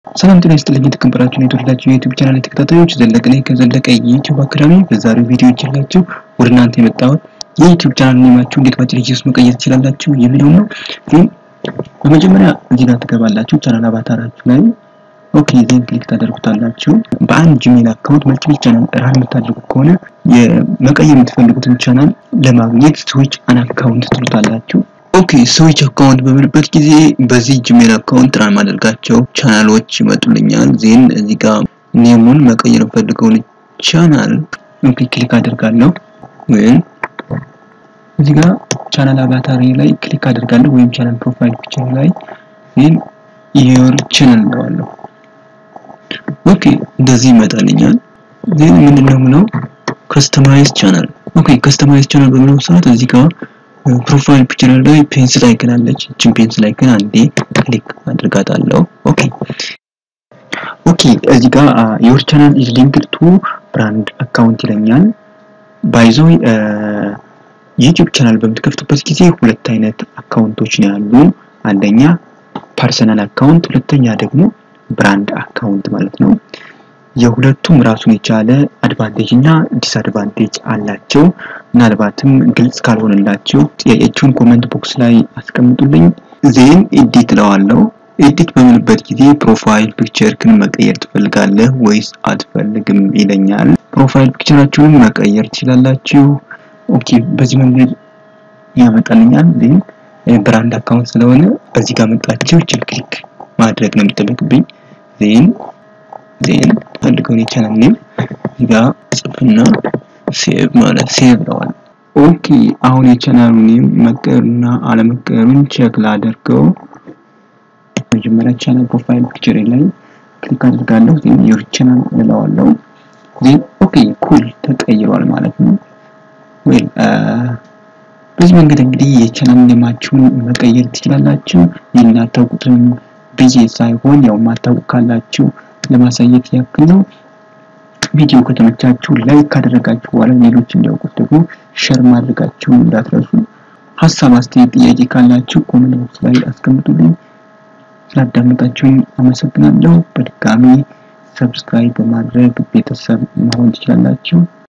ሰላም ጤና ይስጥልኝ የተከበራችሁ የተወደዳችሁ የዩቲዩብ ቻናል ተከታታዮች ዘለቀ ነኝ ከዘለቀ የዩቲዩብ አካዳሚ። በዛሬው ቪዲዮ ይዤላችሁ ወደ እናንተ የመጣሁት የዩቲዩብ ቻናል ኔማችሁ እንዴት በአጭር ጊዜ ውስጥ መቀየር ትችላላችሁ የሚለው ነው። ግን በመጀመሪያ እዚህ ጋር ትገባላችሁ ቻናል አቫታራችሁ ላይ ኦኬ ዜን ክሊክ ታደርጉታላችሁ። በአንድ ጂሜል አካውንት መልቲፕል ቻናል ራን የምታደርጉ ከሆነ የመቀየር የምትፈልጉትን ቻናል ለማግኘት ስዊች አን አካውንት ትሉታላችሁ። ኦኬ ስዊች አካውንት በምልበት ጊዜ በዚህ ጂሜል አካውንት ራን ማደርጋቸው ቻናሎች ይመጡልኛል። ዜን እዚህ ጋር ኔሙን መቀየር የምፈልገውን ቻናል ኦኬ ክሊክ አደርጋለሁ። ወይም እዚህ ጋር ቻናል አቫታሪ ላይ ክሊክ አደርጋለሁ ወይም ቻናል ፕሮፋይል ፒክቸር ላይ ዜን የወር ቻናል እንደዋለሁ። ኦኬ እንደዚህ ይመጣልኛል። ዜን ምንድነው ምነው ከስተማይዝ ቻናል ኦኬ ከስተማይዝ ቻናል በሚለው ሰዓት እዚህ ጋር ፕሮፋይል ፒክቸር ላይ ፔንስል አይከን አለች። እችን ፔንስል አይከን አንዴ ክሊክ አድርጋታለሁ። ኦኬ ኦኬ እዚህ ጋር ዮር ቻናል ኢዝ ሊንክድ ቱ ብራንድ አካውንት ይለኛል። ባይዞይ ዩቲዩብ ቻናል በምትከፍቱበት ጊዜ ሁለት አይነት አካውንቶች ነው ያሉ። አንደኛ ፐርሰናል አካውንት፣ ሁለተኛ ደግሞ ብራንድ አካውንት ማለት ነው። የሁለቱም ራሱን የቻለ አድቫንቴጅ እና ዲስአድቫንቴጅ አላቸው። ምናልባትም ግልጽ ካልሆነላችሁ ጥያቄያችሁን ኮመንት ቦክስ ላይ አስቀምጡልኝ። ዜን ኤዲት እለዋለሁ። ኤዲት በምልበት ጊዜ ፕሮፋይል ፒክቸርክን መቀየር ትፈልጋለህ ወይስ አትፈልግም ይለኛል። ፕሮፋይል ፒክቸራችሁን መቀየር ትችላላችሁ። ኦኬ በዚህ መንገድ ያመጣልኛል። ዜን ብራንድ አካውንት ስለሆነ በዚህ ጋር መጣችሁ ችል ክሊክ ማድረግ ነው የሚጠበቅብኝ። ዜን ዜን ፈልገውን የቻናል ኔም እዚህ ጋር ጽፍና ሴቭ ማለት ሴቭ ለዋል። ኦኬ አሁን የቻናሉ ኔም መቀየሩና አለመቀየሩን ቼክ ላደርገው። መጀመሪያ ቻናል ፕሮፋይል ፒክቸር ላይ ክሊክ አድርጋለሁ። ዜን ዮር ቻናል እለዋለሁ። ዜን ኦኬ ኩል ተቀይሯል ማለት ነው። ዌል በዚህ መንገድ እንግዲህ የቻናል ኔማችሁን መቀየር ትችላላችሁ። የናታውቁትም ብዬ ሳይሆን ያው ማታውቁ ካላችሁ ለማሳየት ያክል ነው። ቪዲዮ ከተመቻችሁ ላይክ ካደረጋችሁ በኋላ ሌሎች እንዲያውቁት ደግሞ ሸር ማድረጋችሁን እንዳትረሱ። ሀሳብ፣ አስተያየት፣ ጥያቄ ካላችሁ ኮሜንት ቦክስ ላይ አስቀምጡልኝ። ስላዳመጣችሁኝ አመሰግናለሁ። በድጋሚ ሰብስክራይብ በማድረግ ቤተሰብ መሆን ትችላላችሁ።